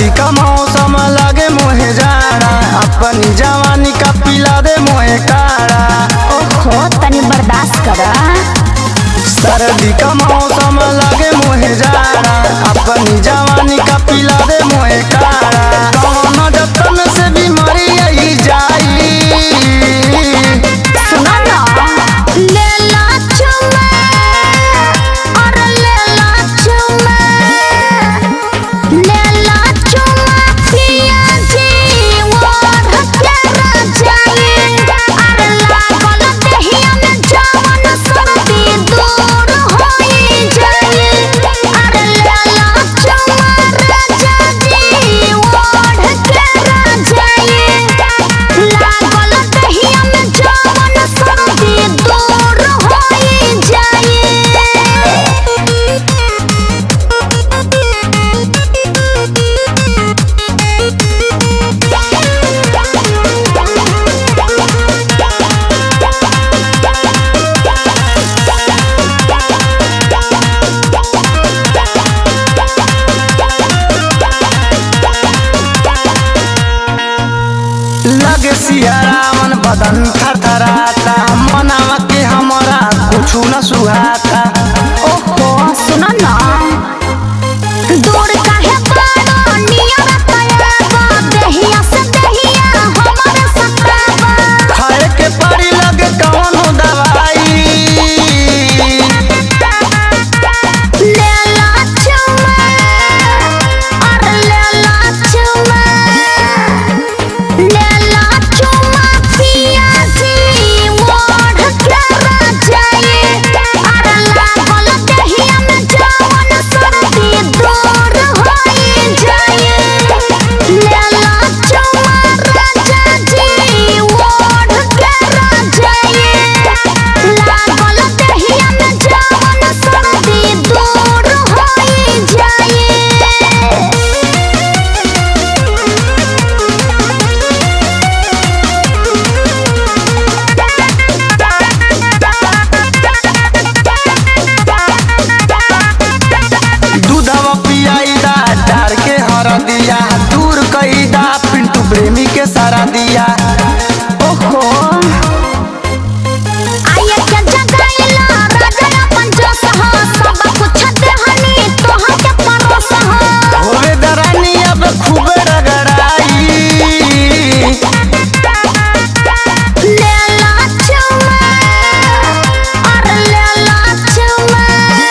सर्दी का मौसम लगे मोहे जाड़ा अपनी जवानी का पिला दे मोहे काड़ा ओहो तनी बर्दाश्त करा सर्दी का मौसम लगे मोहे जाड़ा अपनी जवानी का पिला दे मोहे काड़ा कौन जतन से बीमारी आई जाई सुनो ना ले ला चुमे और ले ला चुमे ले ला चुमे पिया जी और हत्यारा जाए और लागल देहिया में जवन सर्दी दूर होई जाए और ले ला चुमे राजा जी और हत्यारा जाए लागल दहिया में जवन सर्दी दूर होई जाए लगे सियारावन बदन थरथराता मनावा के हमरा कुछ न सुहाता ओहो सुनो ना दूर काहे बाड़ो नियर तयाबा दहिया से दहिया हमरे सताबा खाए के पड़ी लगे कौनो दवाई ले ला चुमा और ले ला चुमा ले ला चुमा पिया जी मोढ़ के जाए और लागल दहिया में जवन सर्दी दूर होई जाए ले ला चुमा राजा जी मोढ़ के जाए लागल दहिया में जवन सर्दी दूर होई जाए दूधवा पियाई दा डार के हर दिया दूर कई दा पिंटू प्रेमी के सारा दिया ओहो आये के जगाइला राजा अपन जोश हो सब कुछ देहनी तोहा के परोस हो होवे दरानी अब खूबे रगड़ाई ले ला चुमा और ले ला चुमा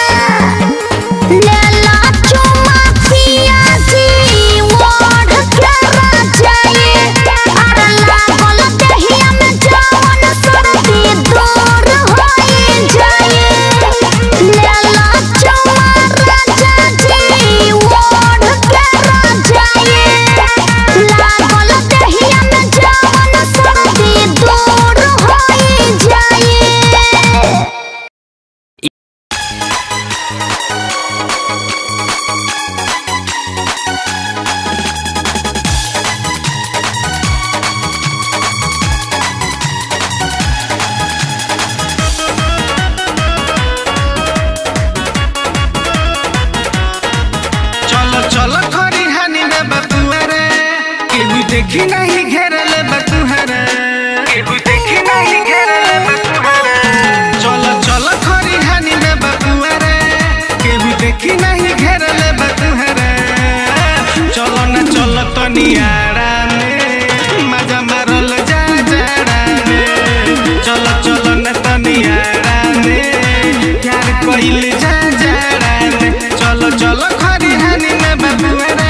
ले ला चुमा पिया जी मोढ़ के जाए और लागल दहिया में जवन सर्दी दूर होई जाए ले ला चुमा राजा जी मोढ़ के जाए लागल दहिया में जवन सर्दी दूर होई जाए चलो चलो खरी हानि में बतुआ रे केहू देखी नहीं घेरले बतुआ रे केहू देखी नहीं घेरले बतुआ रे चलो चलो खरी हानि में बतुआ रे केहू देखी नहीं घेरले बतुआ रे चलो ना चलो तो नियारा में मजा मारल जा जाड़ा में चलो चलो ना तो नियारा में प्यार कइल जा जाड़ा में चलो चलो खरी हानि में बतुआ रे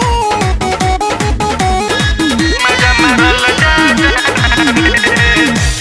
मजा मारल जा जाड़ा में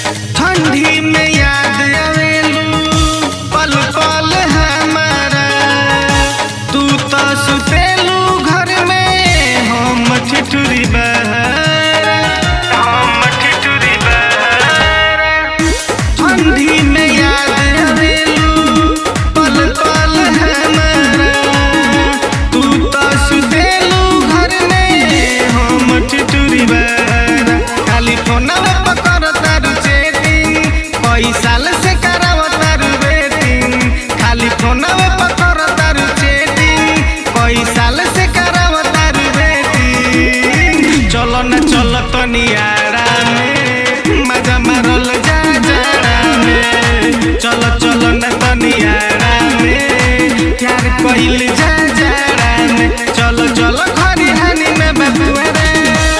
चलो चलो न तनियारा में प्यार कइल जा जाड़ा में चलो चलो खरी हानी में बबुआ रे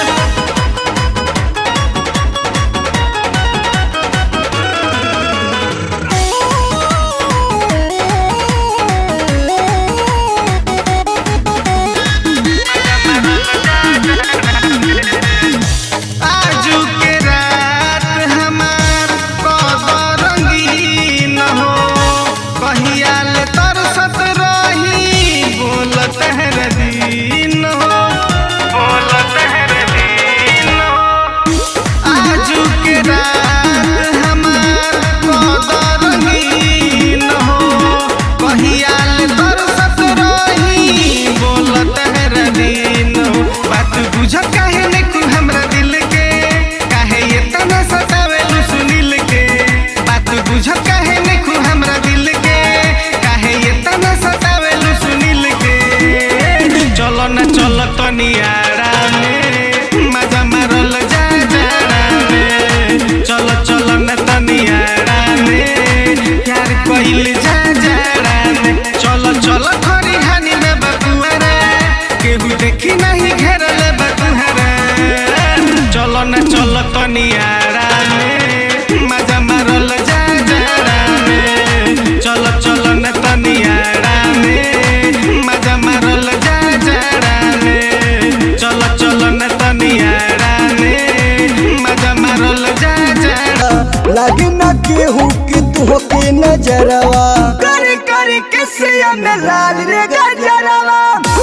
आजू के रात हमार कद रंगीन हो कहिया ले तरसत रही बोलत है दिन हो बोलत है दिन हो आजू के रात हमार कद रंगीन हो कहिया ले तरसत रही बोलत है दिन हो बात बुझ काहे ने तू हमरा दिल के काहे ये तना सतावेलू सुनील के बात बुझ काहे ने तू हमरा दिल के काहे ये तना सतावेलू सुनील के चलो ना चलो तनियारा में मजा मारल जा जाड़ा में चलो चलो ना तनियारा में प्यार कइल जा जाड़ा में चलो चलो खरी हानी में बबुआ रे केहू देखी नहीं घेरल बतुहरा चलो न चलो तनियारा में मजा मारल जा जाड़ा में चलो चलो न तनियारा में मजा मारल जा जाड़ा में चलो चलो न तनियारा में मजा मारल जा जाड़ा लगे न केहू के तू के नजरवा कर कर के सिया में लाल रे गजरवा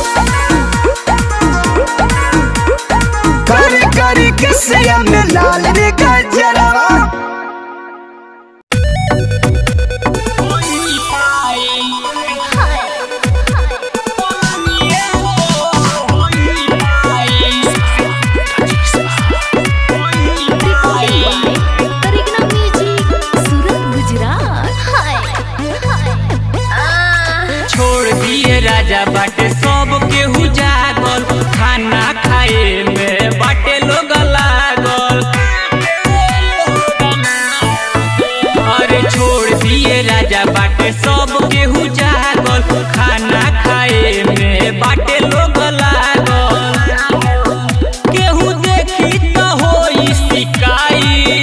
कर कर के सिया में लाल रे गजरवा करिश्मा म्यूजिक सूरत गुजरात हाय हाय छोड़ दिए राजा बाटे सब केहू जागल खाना खाए में बाटे लोग लागल अरे छोड़ दिए राजा बाटे सब केहू जागल खाना खाए में बाटे लोग लागल केहू देखी त होई शिकाई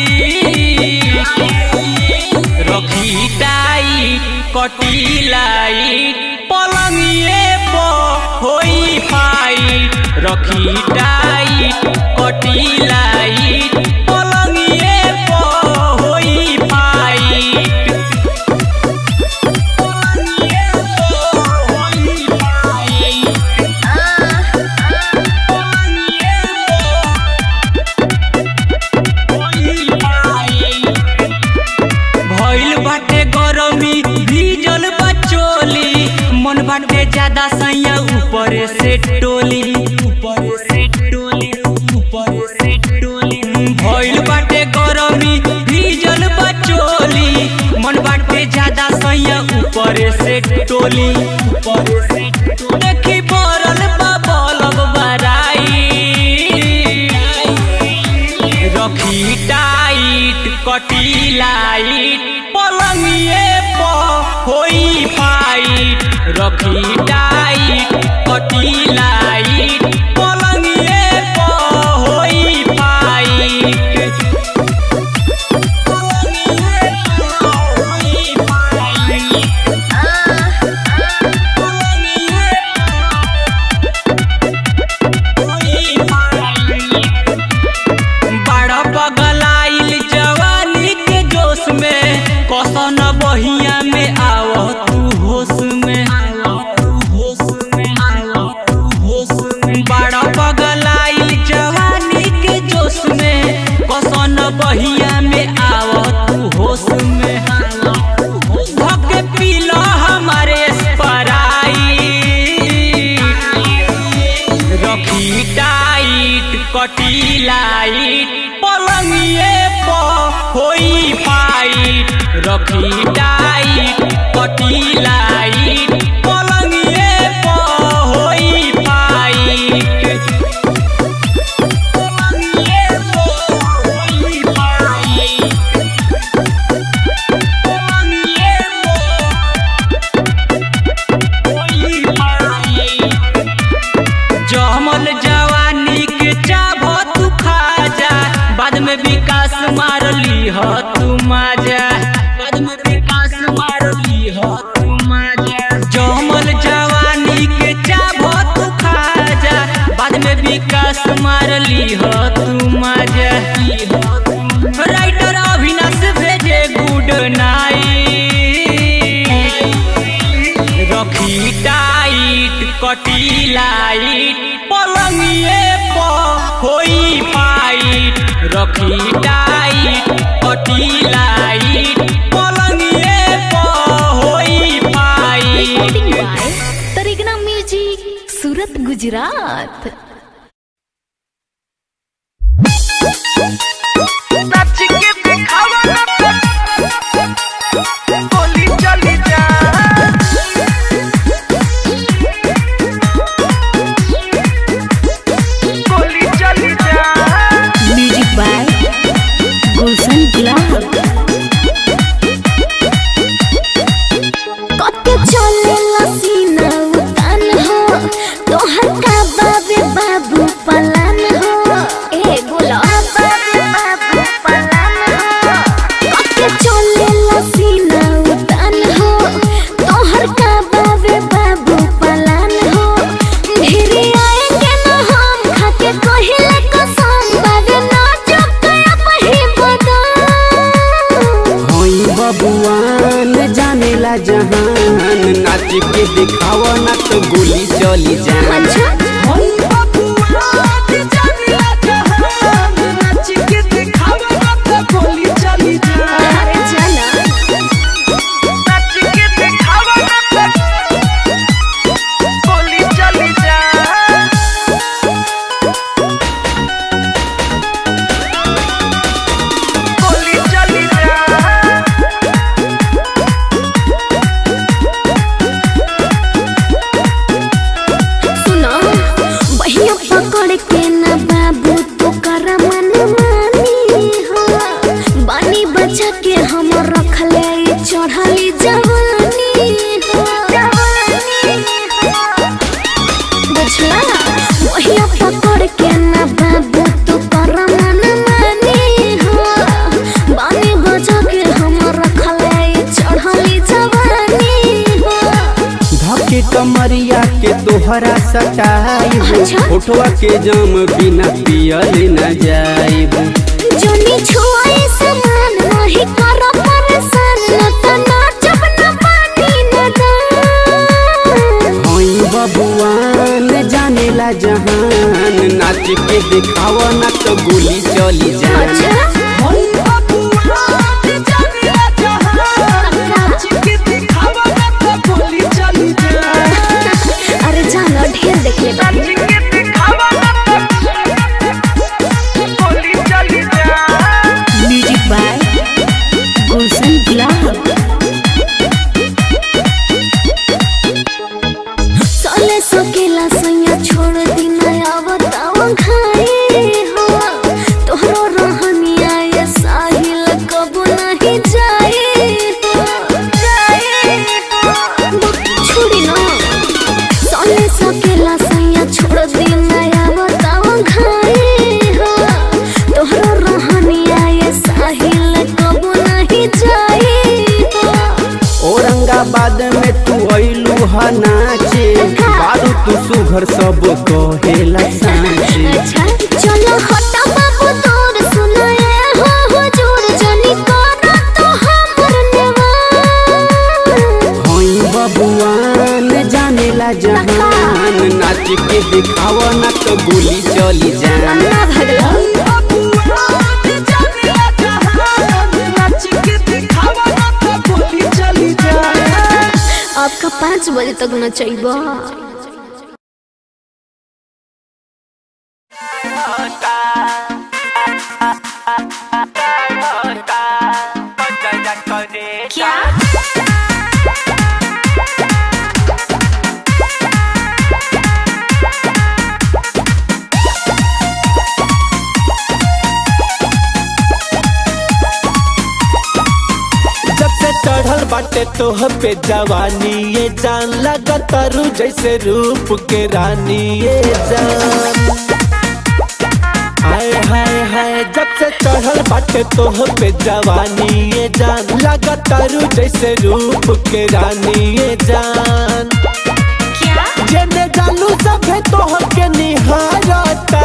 रखी टाइट कटी लाइट पलंगिए पर होई फाइट रखी टाइट कटी लाइट पलंगिए पर होई फाइट पलंगिए पर होई फाइट पलंगिए पर होई फाइट भइल बाटे गरमी भीजल बचोली मन बाटे ज्यादा सैया ऊपर से टोली ऊपर से टोली ऊपर से टोली भइल बाटे गरमी भीजल बचोली मन बाटे ज्यादा सैया ऊपर से टोली ऊपर से टोली देखी पड़ल बा बलब बराई रखी टाइट कटी लाइट पलंगिए पर होई फाइट रखी टाइट कटी लाइट पलंगिए पर होई फाइट पलंगिए पर होई फाइट पलंगिए पर होई फाइट बड़ा पगलाइल जवानी के जोश में कसन बहिया में आव तू होश में बड़ा पगलाइल जवानी के जोश में कसन बहिया में आव तू होश में धके पीला हमारे स्पराई रखी टाइट कटी लाइट पलंगिए पर होई फाइट रखी टाइट कटी लाइट पलंगिए पर होई फाइट पलंगिए पर होई फाइट पलंगिए ह तू मजा बाद में विकास मार ली ह तू मजा जमल जवानी के चाभ तू खा जा बाद में विकास मार ली ह तू मजा राइटर अविनाश भेजे गुड नाइट रखी टाइट कटी लाइट पलंगिए पर होई फाइट रखी टाइट कटी लाइट पलंगिए पर होई फाइट रिकॉर्डिंग बाय तरीगना music Surat Gujarat music by Gulshan Gulab कते चले लसीना उतान हो तोहर का बाबे बाबू पलान हो ए बोला बाबे बाबू पलान हो कते चले लसीना उतान हो तोहर का बाबे बाबू पलान हो भिरी आएंगे ना हम खाके कहिले कसम बाबे ना चुकया पही बदम होई बबुआन जानेला जहान नाच के दिखावा ना तो गोली चली जान अच्छा अरे जाना सुनो बहिया पकड़ के ना बाबू तो कर मन मानी हो बानी बचा के हम रखले ई चढ़ली जवानी हो बुझला बहिया पकड़ के ना बाबू तो कर मन मानी हो बानी बचा के हम रखले ई चढ़ली जवानी हो धके कमरिया के तोहरा सटाई अच्छा। फोटवा के जाम बिना पियल न जाइब जोनी छुआए समान नहीं कर परेशान न त नाचब न पानी न दान होई बबुआन जानेला जहान नाच के दिखावा ना तो गोली चली जान अच्छा अरे जानो ढेर देख ले बाबू म्यूजिक बाय गुलशन गुलाब सोले सकेला सैया छोड़ दिना आवताव घाई हो तोहरो रहनिया ये साहिल कबो नहीं जाए हो छोड़ी ना सोले सकेला सैया छोड़ दिना आवताव घाई हो तोहरो रहनिया ये साहिल कबो नहीं जाए हो औरंगाबाद में तू अइलू ह नाचे बारू तू सुघर सब कहेला सांचे अच्छा चलो हटा बाबू दूर सुनाए हो हुजूर जनी करो तो हमर नेवान होई बबुआन जानेला जहान नाच के दिखावा ना तो गोली चली जान ना भगला आपका पाँच बजे तक न चाहिए क्या जब से चढ़ल बाटे तोह पे जवानी ये जान लगा तारू जैसे रूप के रानी ये जान हाय हाय हाय जब से चढ़ल बाटे तोह पे जवानी ये जान लगातारू जैसे रूप के रानी ये जान क्या जेने जानू सभे तोह के निहारता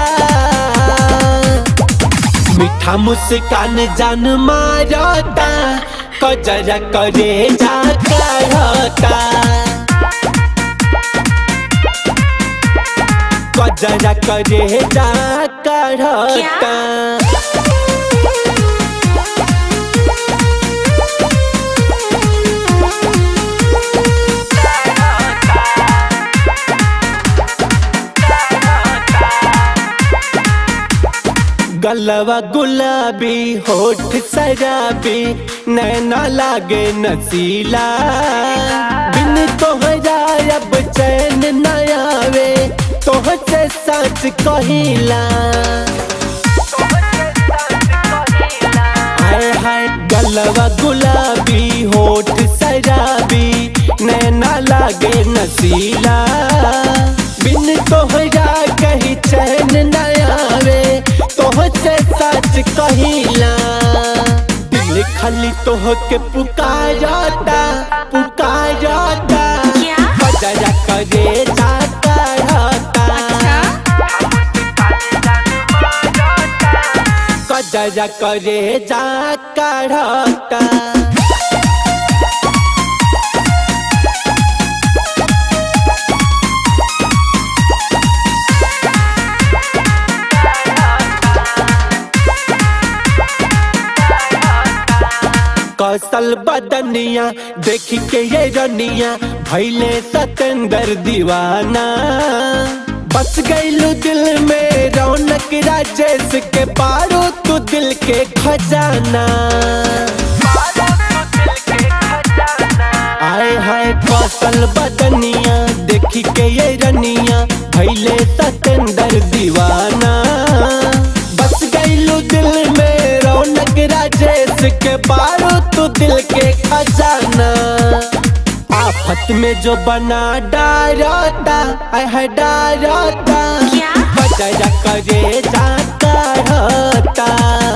मीठा मुस्कान जान मारता कजरा करे जा करता कजरा करे जा करता गलवा गुलाबी होठ शराबी नैना लागे नसीला बिन तोहरा अब चैन न आवे तोह से सच कहिला हाय हाय गलवा गुलाबी होठ शराबी नैना लागे नसीला बिन तोहरा कही चैन न आवे तोह से सच कहिला दिल खाली तोह के पुकारता पुकारता क्या? बजरा करे जाता रहता कजरा करे जा करता कौशल बदनिया देख के ये रनिया भैले सतेंदर दीवाना बस गईलू दिल में रौनक राजेश के पारो तू दिल के खजाना आए हाय कौशल बदनिया देखी के ये रनिया भैले सतेंदर दीवाना बस गईलू दिल में रौनक राजेश के पारो तू दिल के खजाना आफत में जो बना डारता आय है डारता क्या? बजरा करे जाता रहता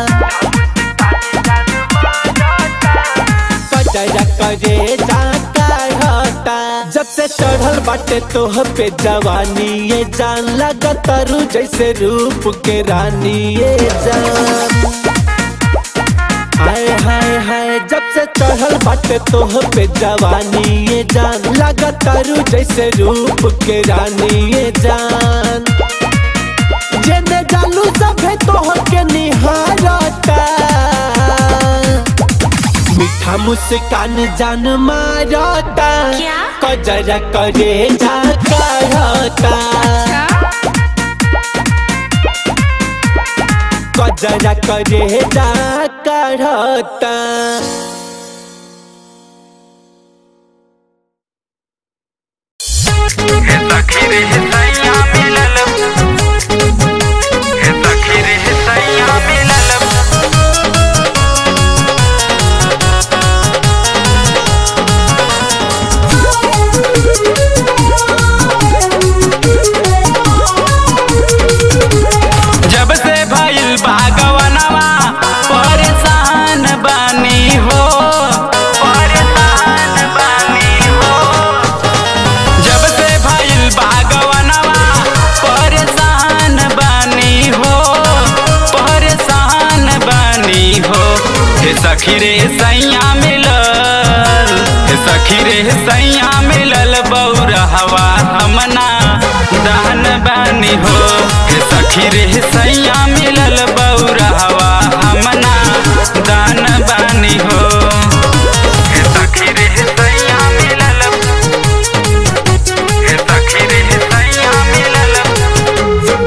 बजरा करे जाता रहता जब से चढ़ल बाटे तोह पे जवानी ये जान लगा तरु जैसे रूप के रानी ये जान हाय हाय हाय जब से चढ़ल बाटे तोह पे जवानी ये जान लगा तारू जैसे रूप के रानी ये जान जेने जानू सभे तोह के निहारता मीठा मुस्कान जान मारता क्या? कजरा करे जा करता कजरा करे जा करता जब से भइल बागवनवा परेशान बानी हो परेशान बानी हो जब से भइल बागवनवा परेशान बानी हो परेशान बानी हो हे सखी रे सैया मिलल हे सखी रे सैया मिलल बौरहवा हमना दान बानी हो हे सखी रे सैया मिलल बौरहवा हमना दान बानी हो हे सखी रे सैया मिलल हे सखी रे सैया मिलल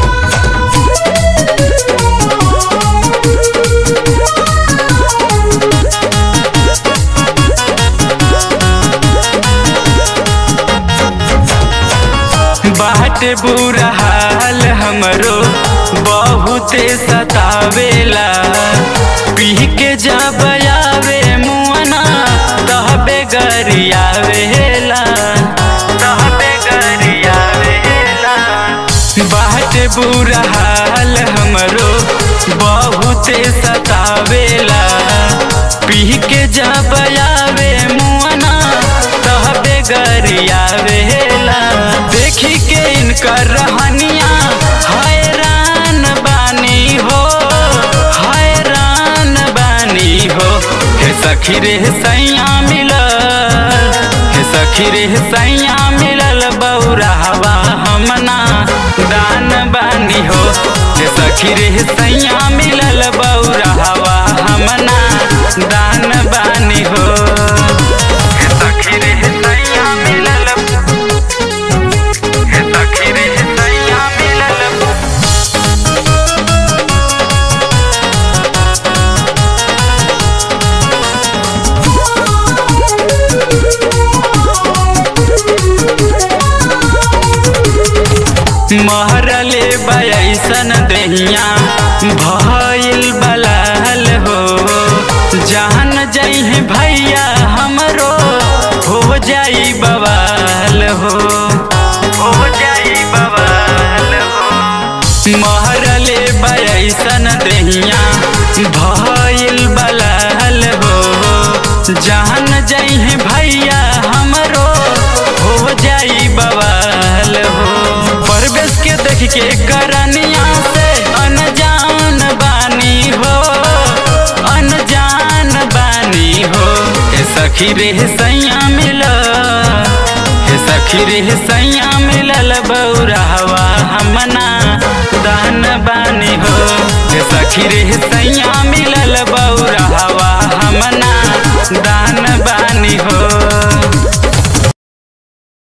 बाट बुरा हाल हमरो बहुते सतावेला पी के जब आवे मुअना तहबे गरियावेला तहबे गरियावेला बाट बुरा हाल हमरो बहुते सतावेला पी के जब आवे मुआना तहबे गरियावेला देखी के इनकर रहनिया हैरान बानी हो हैरान बानी हो हे सखी रे सैया मिलल हे सखी रे सैया मिलल बौरावा हमना दान बानी हो हे सखी रे सैया मिलल बौरावा हमना दान बानी हो हे सखी रे सैया मिलल हे सखी रे सैया मिलल महरले बयसन दहिया भइल बलाल हो जान जइहे भैया हमरो हो जाई बवाल हो हो जाई बवाल हो महरले बयसन दहिया भइल बलाल हो जान जइहे भैया हमरो हो जाई बवाल हो परवेश के देख के करनिया से अनजान बानी हो अनजान बानी हो हे सखी रे सैया मिल हे सखी रे सैया मिलल बौरावा हमना दान बानी हो हे सखी रे सैया मिलल